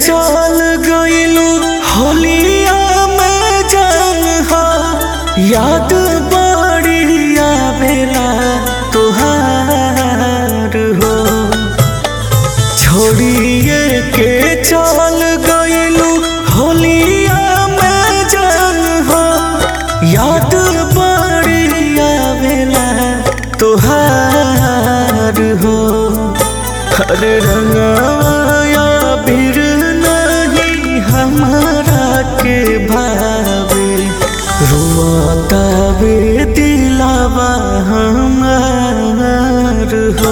चल गइलू होलिया में जान हो याद बड़ी आवेला तुहार हो छोड़िए के चल गइलू होलिया में जान हो याद बड़ी आवेला तुहार हो हर रंगाया बिर नहीं हमारा के भावे रुआता वे दिलावा हमार हो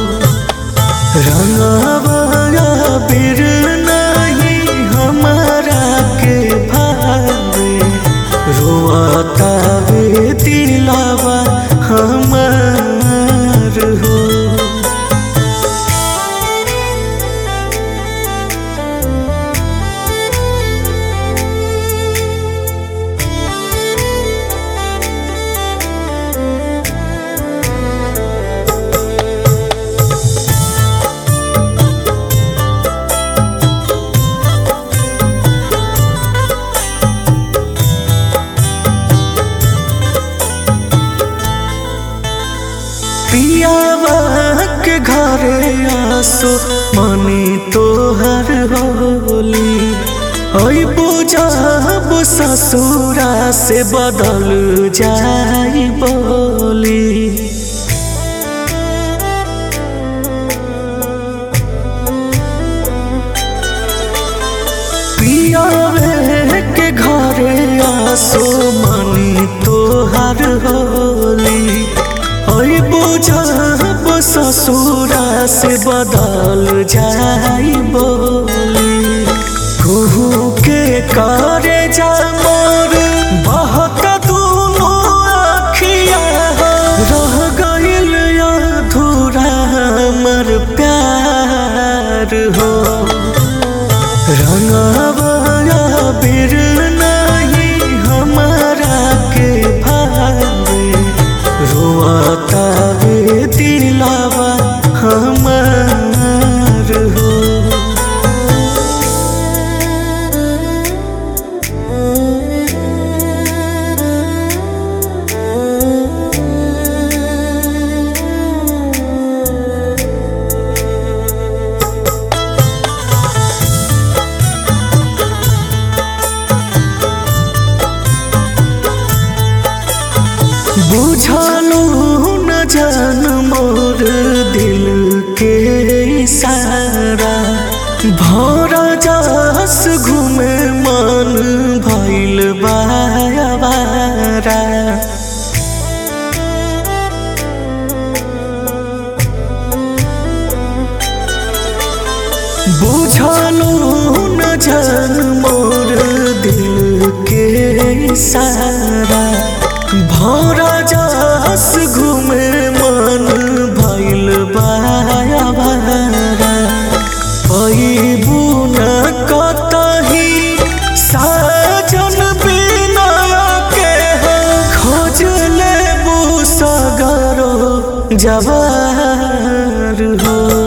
रंगाया बिर नहीं हमारा के भावे रुआता वे दिलावा हमार हो पियावा के घरे आसो मनी तोहर होली ओई बुझब ससुरा से बदल जाई बोली पियावे के घरे आसो मनी तोहर होली ओई बुझब ससुरा से बदल जाई बोली कुहू के करे जा मोर बहुत दूनो आखिया रह गइल अधूरा हमर प्यार हो रंगवाया बिर नहीं हमारा के भावे रोआता वे दिलावा हमार हो बुझलू न जान मोर दिल के इशारा भौरा जास घूमे मन भइल बायाबारा बुझलू न जान मोर दिल के इशारा भौरा जास घूमे मन भइल बाया बारा पैबू न कतही साजन बिना के खोज लेबू सगरो जवार हो